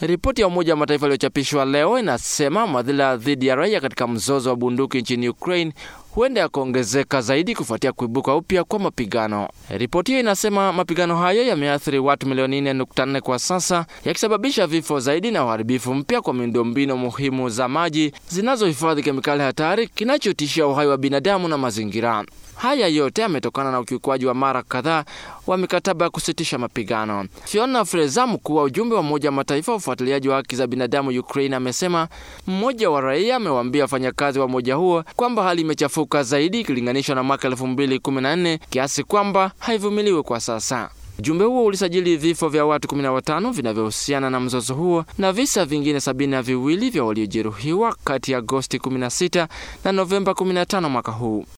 Ripoti ya Umoja wa Mataifa iliyochapishwa leo inasema madhila dhidi ya raia katika mzozo wa bunduki nchini Ukraine huenda yakaongezeka zaidi kufuatia kuibuka upya kwa mapigano. Ripoti hiyo inasema mapigano hayo yameathiri watu milioni 4.4 kwa sasa, yakisababisha vifo zaidi na uharibifu mpya kwa miundombinu muhimu za maji zinazohifadhi kemikali hatari, kinachotishia uhai wa binadamu na mazingira. Haya yote yametokana na ukiukwaji wa mara kadhaa wa mikataba ya kusitisha mapigano. Fiona Fraser, mkuu wa ujumbe wa Umoja wa Mataifa wa ufuatiliaji wa haki za binadamu Ukraine, amesema mmoja wa raia amewaambia wafanyakazi wa umoja huo kwamba hali imechafuka zaidi ikilinganishwa na mwaka 2014 kiasi kwamba haivumiliwi kwa sasa. Ujumbe huo ulisajili vifo vya watu 15 vinavyohusiana na mzozo huo na visa vingine sabini na viwili vya waliojeruhiwa kati ya Agosti 16 na Novemba 15 mwaka huu.